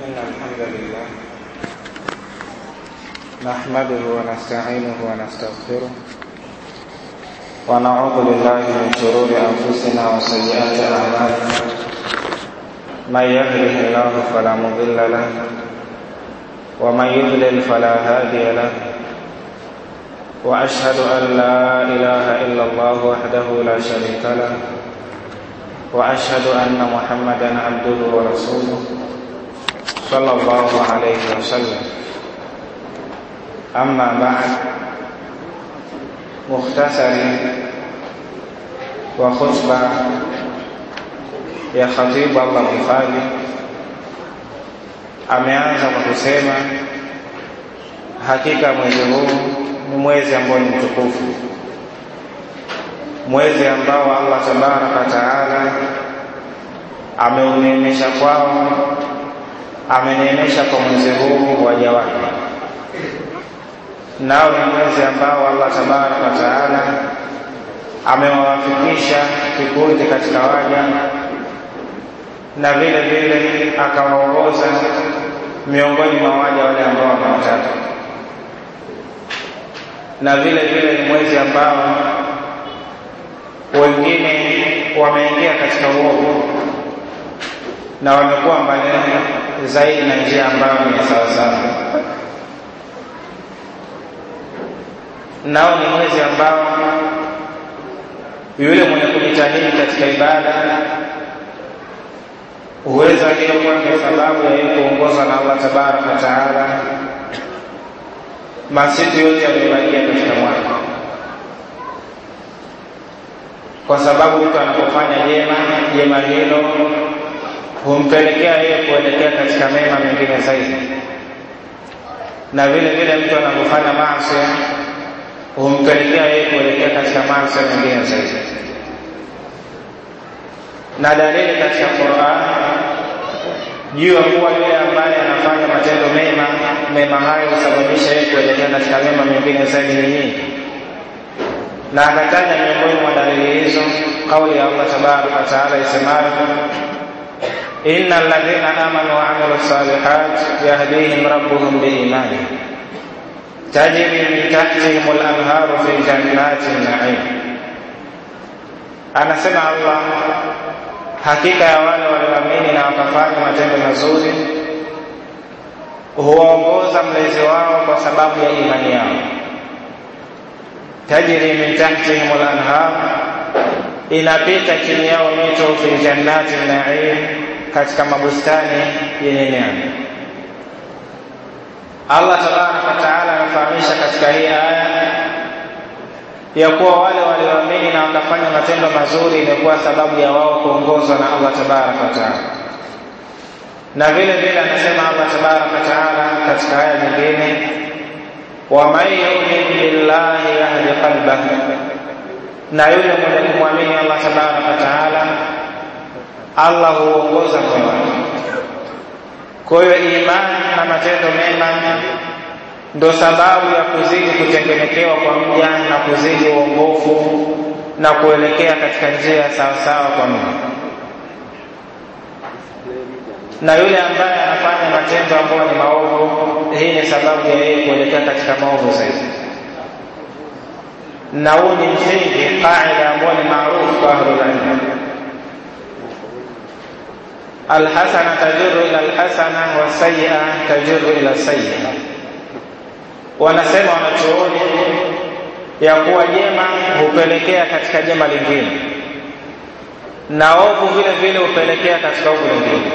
إن الحمد لله نحمده ونستعينه ونستغفره ونعوذ بالله من شرور أنفسنا وسيئات أعمالنا من يهده الله فلا مضل له ومن يضلل فلا هادي له وأشهد أن لا إله إلا الله وحده لا شريك له وأشهد أن محمدا عبده ورسوله صلى الله عليه وسلم أما بعد مختصر وخطبة ya khatibu Allah mhifadhi ameanza kwa kusema hakika mwezi huu ni mwezi ambao ni mtukufu mwezi ambao Allah tabaraka wa taala ameuneemesha kwao ameneemesha kwa mwezi huu waja wake nao ni mwezi ambao Allah tabaraka wa taala amewawafikisha kikundi katika waja na vile vile akawaongoza miongoni mwa waja wale ambao wamewataka na vile vile ni mwezi ambao wengine wameingia katika uovu na wamekuwa mbali zaidi na njia ambayo ni sawasawa nao ni mwezi ambao yule mwenye kujitahidi katika ibada huweza hiyo kuwa ndio sababu ya yeye kuongozwa na Allah tabaraka wa taala masiku yote yamebakia katika mwaka, kwa sababu mtu anapofanya jema, jema hilo humpelekea yeye kuelekea katika mema mengine zaidi, na vile vile mtu anapofanya maasi humpelekea yeye kuelekea katika maasi mengine zaidi na dalili katika Qur'an juu ya kuwa yule ambaye anafanya matendo mema, mema hayo husababisha yeye kuelekea katika mema mengine zaidi ni nyingi, na akataja miongoni mwa dalili hizo kauli ya Allah tabaraka wa taala isemayo inna alladhina amanu wa amilu salihat yahdihim rabbuhum biimani tajri min tahtihim al-anharu fi jannati an-na'im, anasema Allah hakika ya wale walioamini na wakafanya matendo mazuri huwaongoza mlezi wao kwa sababu ya imani yao. tajri min tahtihim al-anhar, inapita chini yao mito fi jannati naim, katika mabustani yenye neema. Allah tabaraka wa taala anafahamisha katika hii aya ya kuwa wale walioamini na wakafanya matendo mazuri imekuwa sababu ya wao kuongozwa na Allah tabaraka wa taala. Na vile vile anasema Allah tabaraka wa taala katika aya nyingine, waman yumin billahi yahdi qalbahu, na yule mwenye kumwamini Allah tabaraka wa taala, Allah huongoza moyo wake. Kwa hiyo imani na matendo mema ndo sababu ya kuzidi kutengenekewa kwa mja na kuzidi uongofu na kuelekea katika njia sawasawa kwa Mungu. Na yule ambaye anafanya matendo ambayo ni maovu, hii ni sababu ya yeye kuelekea katika maovu zaidi. Na huu ni msingi, qaida ambayo ni maarufu kwa ahlul ilm, alhasana tajuru ila alhasana wasayia tajuru ila sayia wanasema wanachuoni ya kuwa jema hupelekea katika jema lingine na ovu vile vile hupelekea katika ovu lingine.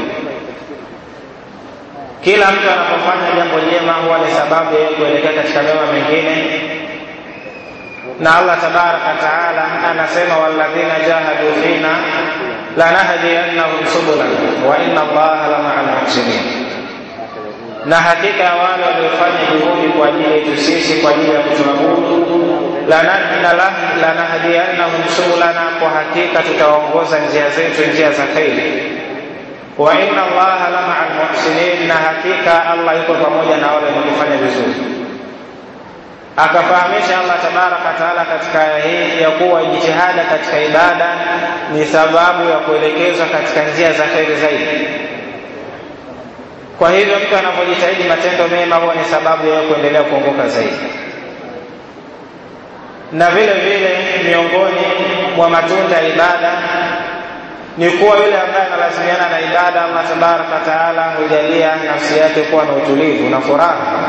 Kila mtu anapofanya jambo jema huwa ni sababu ya kuelekea katika mema mengine, na Allah tabaraka wa taala anasema, walladhina jahadu fina lanahdiyannahum subulana wa inna Allaha lamaa lmuhsinin na hakika ya wale waliofanya juhudi kwa ajili yetu sisi kwa ajili ya kutuabudu, lanahdiyannahum subulana, kwa hakika tutawaongoza njia zetu, njia za kheri. Wa inna Allaha lamaa almuhsinin, na hakika Allah yuko pamoja na wale wenye kufanya vizuri. Akafahamisha Allah tabaraka wa taala katika aya hii ya kuwa jitihada katika ibada ni sababu ya kuelekezwa katika njia za kheri zaidi. Kwa hivyo mtu anapojitahidi matendo mema huwa ni sababu ya kuendelea kuongoka zaidi. Na vile vile miongoni mwa matunda ya ibada ni kuwa yule ambaye analazimiana na ibada, Allah tabaraka wataala hujalia nafsi yake kuwa na utulivu na furaha,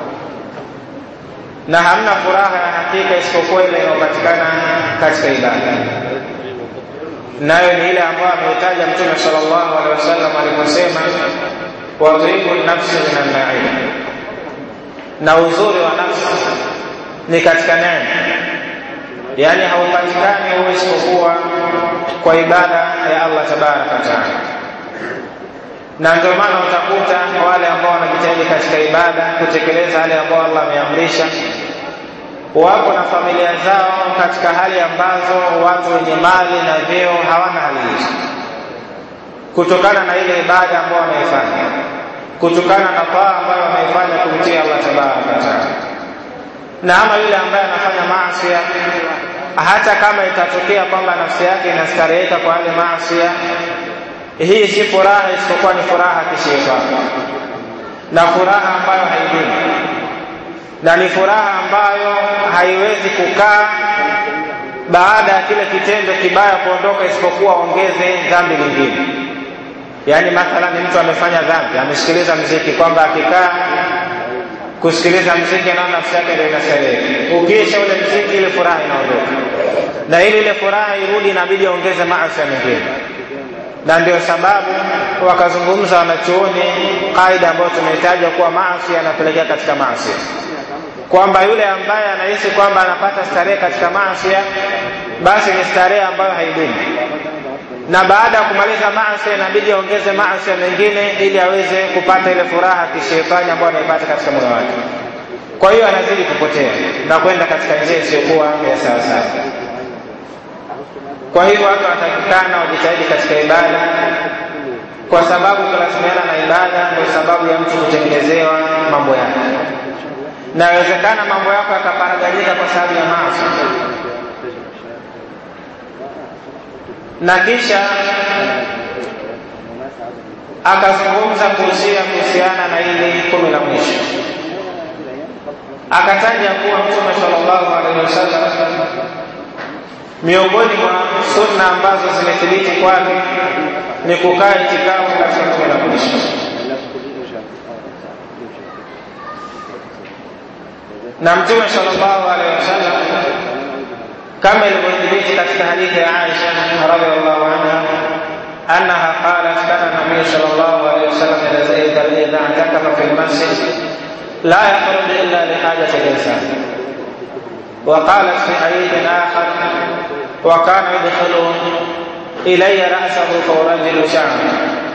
na hamna furaha ya hakika isipokuwa ile inayopatikana katika ibada, nayo ni ile ambayo ameitaja Mtume sallallahu alaihi wasallam aliposema wadhibu nafsi min annaim, na uzuri wa nafsi ni katika neema, yaani haupatikani huo isipokuwa kwa ibada ya Allah tabaraka wataala. Na ndio maana utakuta wale ambao wanajitahidi katika ibada kutekeleza yale ambao Allah ameamrisha, wapo na familia zao katika hali ambazo watu wenye mali na vyeo hawana hali hizo, kutokana na ile ibada ambayo wameifanya, kutokana na taa ambayo wameifanya kumtii Allah tabaraka wataala. Na ama yule ambaye anafanya maasi hata kama itatokea kwamba nafsi yake inastareheka kwa yale maasi, hii si furaha isipokuwa ni furaha kishetani, na furaha ambayo haidumu, na ni furaha ambayo haiwezi kukaa baada ya kile kitendo kibaya kuondoka, isipokuwa ongeze dhambi lingine. Yaani mathalan, mtu amefanya dhambi, amesikiliza mziki, kwamba akikaa kusikiliza mziki na nafsi yake ndio inastarehe. Ukiisha ule mziki, ile furaha inaondoka, na ili ile furaha irudi, inabidi aongeze maasi mengine, na ndio sababu wakazungumza wanachuoni kaida ambayo tumehitaja kuwa maasi yanapelekea katika maasi, kwamba yule ambaye anahisi kwamba anapata starehe katika maasi, basi ni starehe ambayo haidumu na baada ya kumaliza maasi inabidi aongeze maasi mengine ili aweze kupata ile furaha kishetani ambayo anaipata katika moyo wake. Kwa hiyo anazidi kupotea na kwenda katika njia isiyokuwa ya sawasawa. Kwa hiyo watu wanatakikana wajitahidi katika ibada, kwa sababu kulazimiana na ibada ndio sababu ya mtu kutengenezewa mambo yake, na inawezekana mambo yako yakaparaganyika kwa sababu ya maasi na kisha akazungumza kuhusia kuhusiana na ile kumi la mwisho, akataja kuwa Mtume sallallahu alaihi wasallam miongoni mwa sunna ambazo zimethibiti kwake ni kukaa itikafu katika kumi la mwisho. Na Mtume sallallahu alaihi wasallam kama ilivyothibiti katika hadithi ya Aisha radhiallahu anha annaha qalat kana nabiyu sallallahu alayhi wasallam idha i'takafa fi lmasjid la yakhruj illa lihajati linsan وقالت في حديث آخر وكان يدخل إلي رأسه فأرجل شعره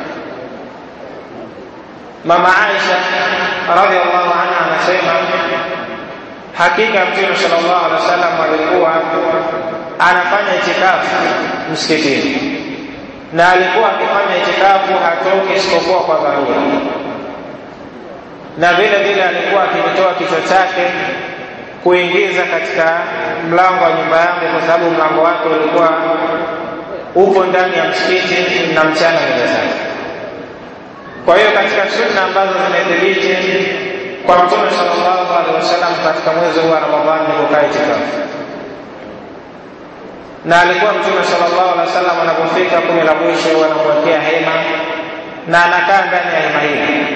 ماما عائشة رضي الله عنها anasema Hakika Mtume sallallahu alaihi wasallam alikuwa anafanya itikafu msikitini, na alikuwa akifanya itikafu hatoki isipokuwa kwa dharura, na vile vile alikuwa akitoa kichwa chake kuingiza katika mlango wa nyumba yake, kwa sababu mlango wake ulikuwa upo ndani ya msikiti na mchana mbele zake. Kwa hiyo katika sunna ambazo zimethibiti kwa Mtume sallallahu alaihi wasallam katika mwezi huu wa Ramadhani ni kukaa itikafu, na alikuwa Mtume sallallahu alaihi wasallam anapofika kumi la mwisho wanamwekea hema na anakaa ndani ya hema hili.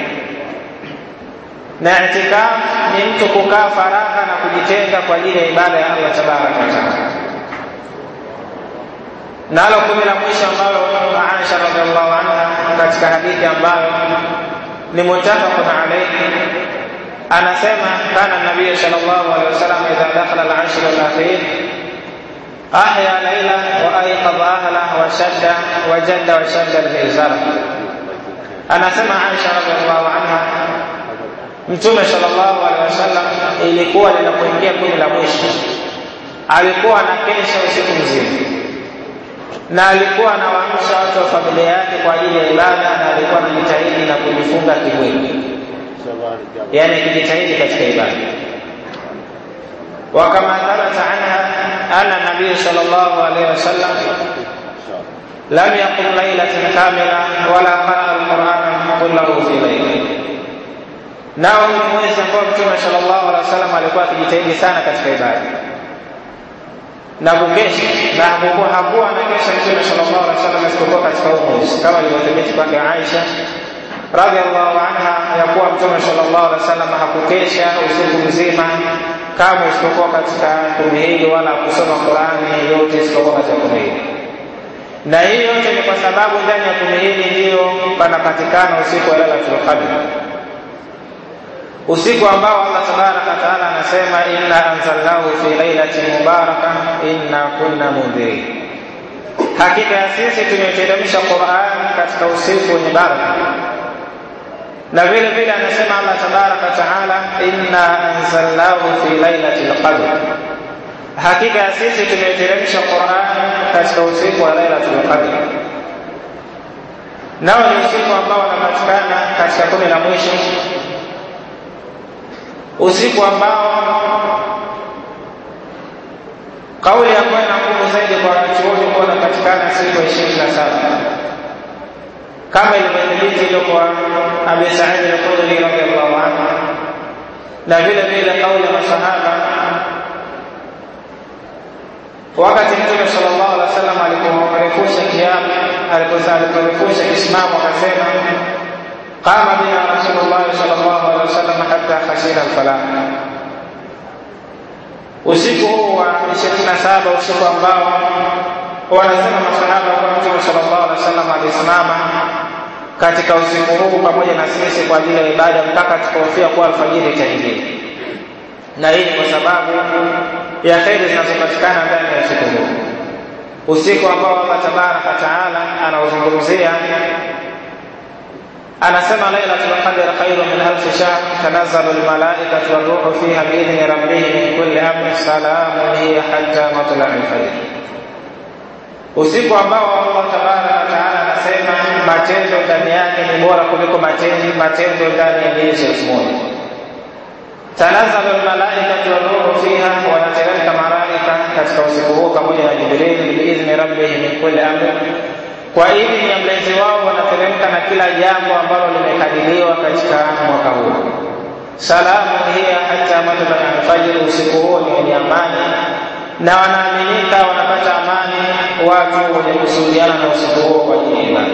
Na itikafu ni mtu kukaa faragha na kujitenga kwa ajili ya ibada ya Allah tabaraka wa taala. Nalo kumi la mwisho ambalo Aisha radhiallahu anha katika hadithi ambayo ni muttafaqun alayhi anasema kana nabii sallallahu alaihi wasallam idha dakhala al-ashr al-akhir ahya layla wa ayqadha ahla wa shadda wa jadda wa shadda al-mizar. Anasema Aisha radhiallahu anha, Mtume sallallahu alaihi wasallam ilikuwa linapoingia kumi la mwisho alikuwa anakesha usiku mzima na alikuwa anawaamsha watu wa familia yake kwa ajili ya ibada, na alikuwa anajitahidi na kujifunga kimwili yani akijitahidi katika ibada. Wakama thabata anha anna nabiyu sallallahu alaihi wasallam lam yaqum lailatan kamila wala qaraa alqurana kullahu fi laili, nao ni mwezi ambao mtume sallallahu alaihi wasallam alikuwa akijitahidi sana katika ibada na kukesha na hakukuwa hakuwa anakesha mtume sallallahu alaihi wasallam isipokuwa katika huu mwezi kama ilivyothibiti kwake Aisha radhiallahu anha ya kuwa mtume sallallahu alaihi wasallam hakukesha usiku mzima kama isipokuwa katika kumi hili wala kusoma Qurani yote isipokuwa katika kumi hili na hii yote ni kwa sababu ndani ya kumi hili ndiyo panapatikana usiku wa Lailatul Qadr usiku ambao Allah tabaraka wataala anasema inna anzalnahu fi lailatin mubaraka inna kunna mundhirin, hakika ya sisi tumeiteremsha Qur'an katika usiku wenye baraka. Na vile vile anasema Allah tabaraka wataala inna anzalnahu fi lailatil qadr, hakika ya sisi tumeiteremsha Qur'an katika usiku wa lailatul qadr. Nao ni usiku ambao unapatikana katika kumi la mwisho usiku ambao kauli ambayo ina nguvu zaidi kwa wanachuoni kuwa unapatikana siku ya ishirini na saba kama ilivyothibiti ilo kwa Abi Saidi al-Khudri radhiallahu anhu, na vile vile kauli ya masahaba wakati Mtume sallallahu alaihi wasallam aliporefusha kiamu, aliporefusha kisimamo akasema qama bina rasulullah sallallahu alaihi wasallam hatta khashina alfalah. Usiku huu wa 27 usiku ambao wanasema masahaba kwa Mtume sallallahu alaihi wasallam alisimama katika usiku huu pamoja na sisi kwa ajili ya ibada mpaka tukahofia kuwa alfajiri itaingia, na hii ni kwa sababu ya kheri zinazopatikana ndani ya usiku huu, usiku ambao Allah tabaraka taala anauzungumzia anasema lailatul qadr khairun min alf shahr tanazzalu almalaikatu waruhu fiha biidhni rabbihim min kulli amrin salamun hiya hatta matla'i alfajr, usiku ambao Allah tabaraka taala anasema matendo ndani yake ni bora kuliko matendo matendo ndani ya miezi elfu moja. Tanazzalu almalaikatu waruhu fiha, wanateremka malaika katika usiku huo pamoja na Jibril biidhni rabbihim min kulli amrin kwa idhini ya mlezi wao wanateremka na kila jambo ambalo limekadiriwa katika mwaka huu. Salamu hiya hata matlai alfajiri, usiku huo ni wenye amani na wanaaminika wanapata amani watu wenye kusuhudiana na usiku huo kwa ajili ya ibada.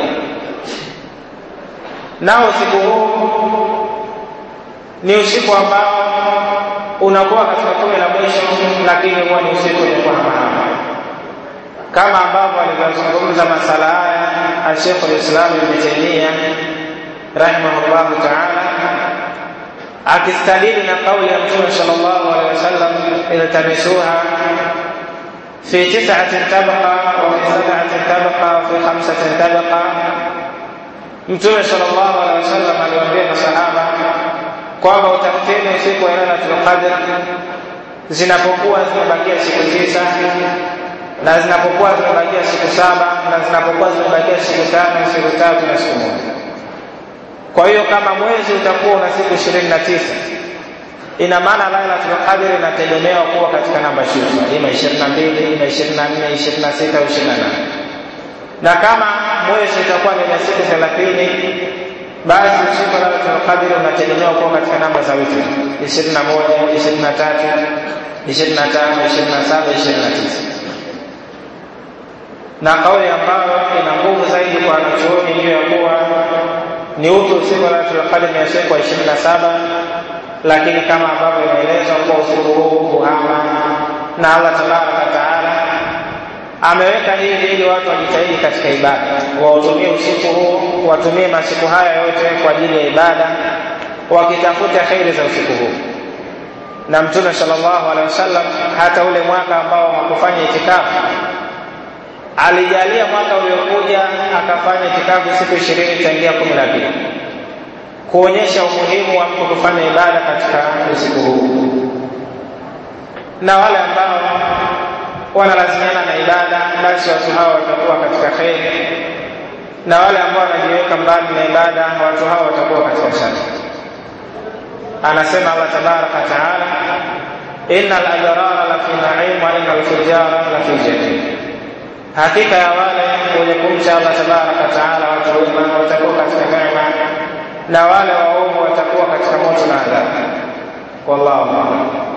Nao usiku huu ni usiku ambao unakuwa katika kumi la mwisho, lakini huwa ni usiku wenye kuhamahama kama ambavyo alivyozungumza masala haya Sheikh al-Islam Ibn Taymiyyah rahimahullahu ta'ala akistadili na kauli ya Mtume sallallahu alaihi wasallam iltamisuha fi tis'atin tabqa wa fi sab'atin tabqa wa fi khamsatin tabqa. Mtume sallallahu alaihi wasallam aliwaambia masahaba kwamba utafuteni usiku wa Lailatul Qadr zinapokuwa zimebakia siku tisa na zinapokuwa zimebakia siku saba na zinapokuwa zimebakia siku tano siku tatu na siku moja. Kwa hiyo kama mwezi utakuwa una siku ishirini na tisa ina maana Lailatul Qadr inategemewa kuwa katika namba shufa, ima ishirini na mbili ima ishirini na nne ishirini na sita au ishirini na nane na kama mwezi utakuwa ni na siku thelathini basi usiku wa Lailatul Qadr unategemewa kuwa katika namba za witri ishirini na moja ishirini na tatu ishirini na tano ishirini na saba ishirini na tisa na kauli ambayo ina nguvu zaidi kwa wanachuoni juu ya kuwa ni utu usiku wa Lailatul Qadr ni usiku wa ishirini na saba lakini kama ambavyo imeelezwa kuwa usiku huu kuhama na Allah tabaraka taala ameweka hivi ili watu wajitahidi katika ibada, wautumie usiku huu, watumie masiku haya yote kwa ajili ya ibada, wakitafuta kheri za usiku huu. Na Mtume sallallahu alaihi wasallam hata ule mwaka ambao hakufanya itikafu alijalia mwaka uliokuja akafanya itikafu siku ishirini tangia kumi na mbili kuonyesha umuhimu wa mtu kufanya ibada katika usiku huu, na wale ambao wanalazimiana na ibada, basi watu hao watakuwa katika kheri, na wale ambao wanajiweka mbali na ibada, watu hao watakuwa katika shari. Anasema Allah tabaraka taala, inna al-abrara lafi naim wa inna al-fujara lafi jahim hakika ya wale wenye kumcha Allah tabaraka taala, watu wema watakuwa katika neema na wale waovu watakuwa katika moto na adhabu wallahu a'lam